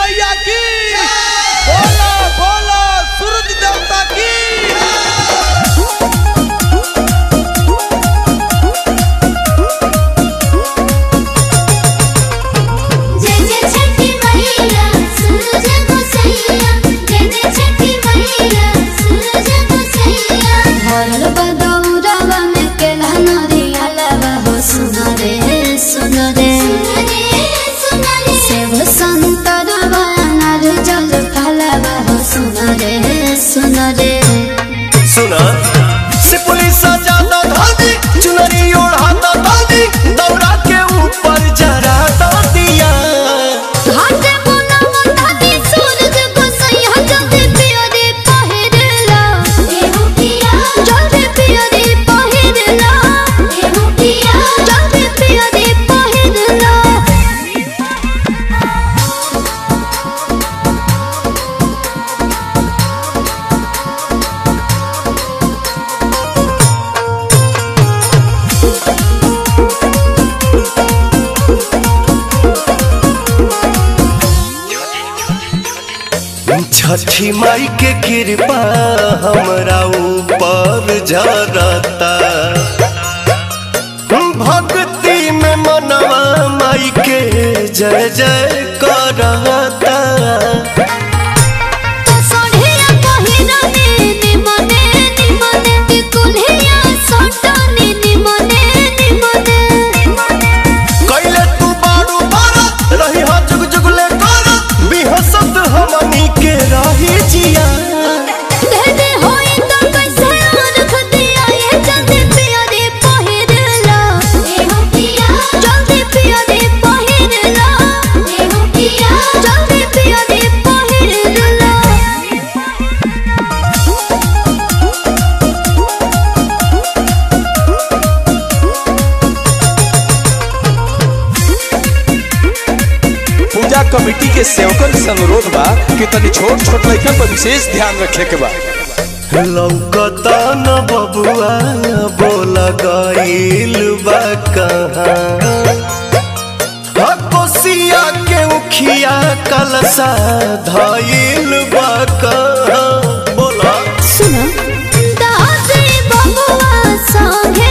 मैया की बोला बोला सूरज देवता की जय जय छठी मैया सूरज को सैया जय जय छठी मैया सूरज को सैया भरल बदौरवा में केला नरिया लवा हो सुनो रे सुनो रे सुनो रे सेव संतरवा अनार जल फलवा हो सुनो रे सुनो रे सुना से पुलिस ज्यादा धादी चुनरी ओढ़ाता दादी दौरा के ऊपर जरा दिया घाटे मुना मुना दी सूरज को सैया जल्दी पियो रे पहिरला एहु पिया जल्दी पियो रे पहिरला एहु पिया जल्दी पियो रे पहिरला छठी माई के कृपा हमरा ऊपर जरता भक्ति में मनवा माई के जय जय करता सोढ़िया पहिरने निमने निमने टिकुलिया सोटने निमने निमने कैले तू बारू बारा रही हा जुग जुगले करा बिहसत हमनी के रही जिया दे दे होई तो कैसे रख दिया ये जल्दी पिया रे पहिरला एहु पिया जल्दी पिया रे पहिरला एहु पिया जल्दी पिया रे पहिरला पूजा कमेटी के सेवकन से अनुरोध बा कि तनी छोट छोट लड़कन पर विशेष ध्यान रखे के बा लौकता न बबुआ बोल गईल बा कहाँ हा, कोसिया के उखिया कलसा धईल बा कहाँ बोला सुनो दादी बबुआ संगे